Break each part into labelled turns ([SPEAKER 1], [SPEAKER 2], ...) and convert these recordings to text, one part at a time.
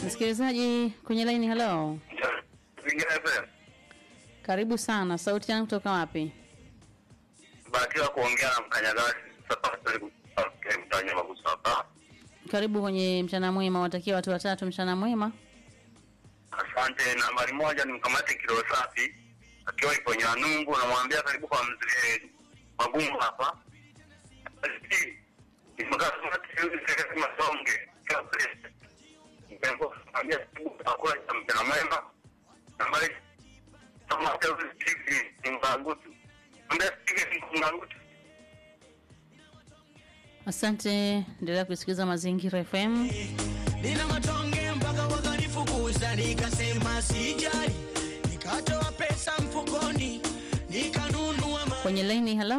[SPEAKER 1] Msikilizaji kwenye laini, halo,
[SPEAKER 2] Zingine FM.
[SPEAKER 1] karibu sana. Sauti yangu kutoka wapi?
[SPEAKER 2] Bahatiwa kuongea na mkanyagasi sasa mtanya magusa hapa.
[SPEAKER 1] Karibu kwenye mchana mwema, watakia watu watatu mchana mwema.
[SPEAKER 2] Asante. Nambari moja ni mkamate kilo safi akiwa ipo Nyanumbu, namwambia karibu kwa mzee magumu hapa. Basi, ni mkamate yule sekretari Masonge kwa president. Mpengo namwambia karibu kwa kula cha mchana mwema. Nambari kama hata Steve ni mbangutu. Mbona Steve ni mbangutu?
[SPEAKER 1] Asante, endelea kusikiliza Mazingira FM.
[SPEAKER 3] nina matonge mpaka wakanifukuza, nikasema sijali, nikatoa pesa mfukoni, nikanunua ma
[SPEAKER 1] Kwenye laini, halo,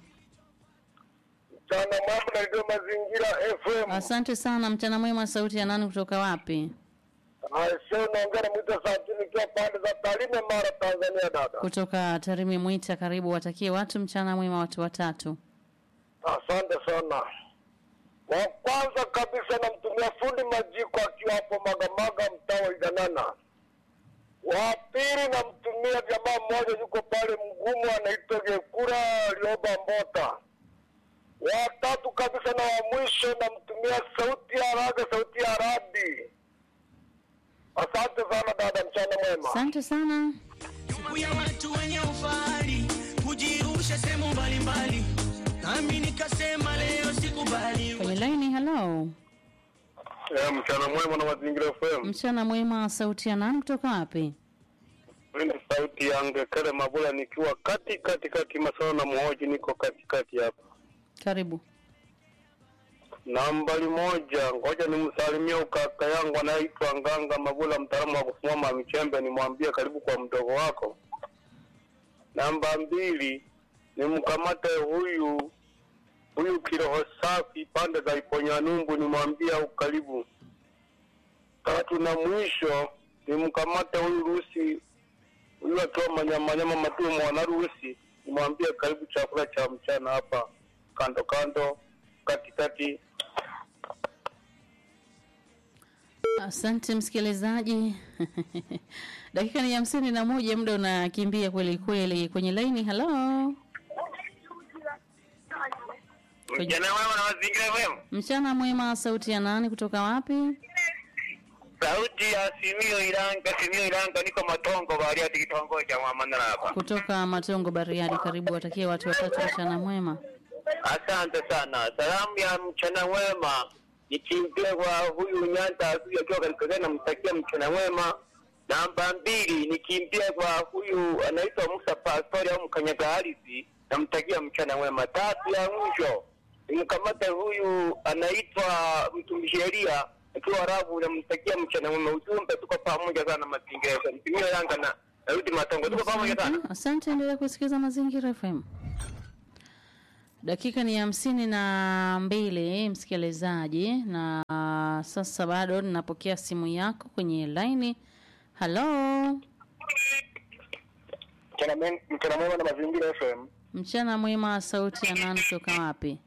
[SPEAKER 4] Mchana mambo na ndio mazingira FM.
[SPEAKER 1] asante sana. Mchana mwema, sauti ya nani kutoka wapi?
[SPEAKER 4] Aisee, naongea na mwita Sabini nikiwa pande za Tarime, Mara, Tanzania. Dada,
[SPEAKER 1] Kutoka Tarime Mwita, karibu. Watakie watu mchana mwema, watu watatu.
[SPEAKER 4] asante sana. Wa kwanza kabisa namtumia fundi Majiko akiwa hapo Magamaga, mtaa wa Iganana. Wa pili namtumia jamaa mmoja yuko pale Mgumu, anaitwa Gekura Lioba Mbota. Wa tatu kabisa na wa mwisho namtumia sauti ya raga, sauti ya radi. Asante sana dada, mchana mwema.
[SPEAKER 1] Asante sana.
[SPEAKER 3] siku ya watu wenye ufahari kujirusha sehemu mbalimbali, nami nikasema leo sikubali.
[SPEAKER 1] Kwenye laini, halo,
[SPEAKER 4] Eh, mchana mwema na mazingira FM.
[SPEAKER 1] mchana mwema, sauti ya nani kutoka wapi?
[SPEAKER 4] Hii ni sauti ya Ngekele Mabula nikiwa kati kati kati Masoro na Muhoji, niko kati kati hapa.
[SPEAKER 1] Karibu.
[SPEAKER 4] Nambari moja, ngoja nimsalimie ukaka yangu anayeitwa Nganga Mabula, mtaalamu wa kusimama michembe, nimwambie karibu kwa mdogo wako. Namba mbili, nimkamate huyu huyu kiroho safi pande za Iponyanumbu, nimwambie au karibu. Tatu na mwisho, nimkamate huyu Rusi huyu akiwa manyamanyama matuo mwanarusi, nimwambie karibu chakula cha mchana hapa kando kando katikati.
[SPEAKER 1] Asante msikilizaji. Dakika ni hamsini na moja, muda unakimbia kweli kweli. Kwenye laini, halo,
[SPEAKER 2] Mjana mwema na mazingira FM.
[SPEAKER 1] mchana mwema, sauti ya nani kutoka wapi?
[SPEAKER 2] Sauti ya Simio Iranga, Simio Iranga, niko Matongo Bariadi, kitongoji cha Mwamandala hapa.
[SPEAKER 1] Kutoka Matongo, Bariadi. Karibu, watakie watu watatu mchana mwema.
[SPEAKER 2] Asante sana. Salamu ya mchana mwema nikimbie kwa huyu Nyanda huyu akiwa katika gari, namtakia mchana mwema. Namba mbili nikimbie kwa huyu anaitwa Musa Pastori au Mkanyaga Ardhi, namtakia mchana mwema. Tatu ya mwisho nimkamata huyu anaitwa mtumishi Elia akiwa Arabu, namtakia mchana mwema. Ujumbe, tuko pamoja sana mazingira yetu. Nitumie Yanga na narudi Matongo, tuko pamoja sana.
[SPEAKER 1] Asante, asante, endelea kusikiliza Mazingira FM. Dakika ni hamsini na mbili msikilizaji, na sasa bado ninapokea simu yako kwenye laini. Halo,
[SPEAKER 4] Mchana mwen- mchana mwema na mazingira FM.
[SPEAKER 1] mchana mwema, sauti ya nani kutoka wapi?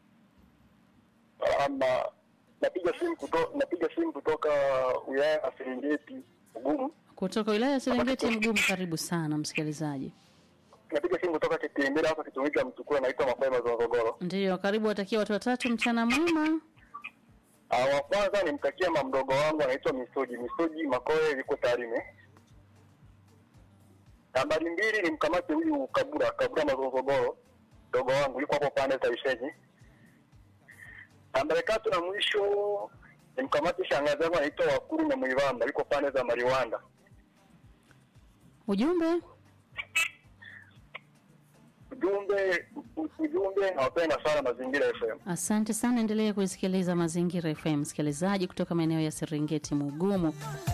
[SPEAKER 4] Ama napiga simu kutoka napiga simu kutoka wilaya ya Serengeti Ugumu.
[SPEAKER 1] Kutoka wilaya ya Serengeti Mgumu. Karibu sana msikilizaji.
[SPEAKER 4] Napiga simu kutoka Kitembele hapa kitongoji cha Mtukula naitwa Mapema Zogogoro.
[SPEAKER 1] Ndiyo, karibu, watakia watu watatu mchana mwema.
[SPEAKER 4] Ah, wa kwanza nimtakia mama mdogo wangu anaitwa Misoji. Misoji Makoe yuko Tarime. Nambari mbili nimkamate huyu Kabura, Kabura Mazogogoro. Mdogo wangu yuko hapo pande za Isheji. Nambari tatu na mwisho nimkamate shangazi yangu anaitwa Wakuru na Mwivamba yuko pande za Mariwanda.
[SPEAKER 1] Ujumbe
[SPEAKER 4] Ujumbe ujumbe nawapenda sana mazingira FM.
[SPEAKER 1] Asante sana, endelea kuisikiliza Mazingira FM, msikilizaji kutoka maeneo ya Serengeti Mugumu.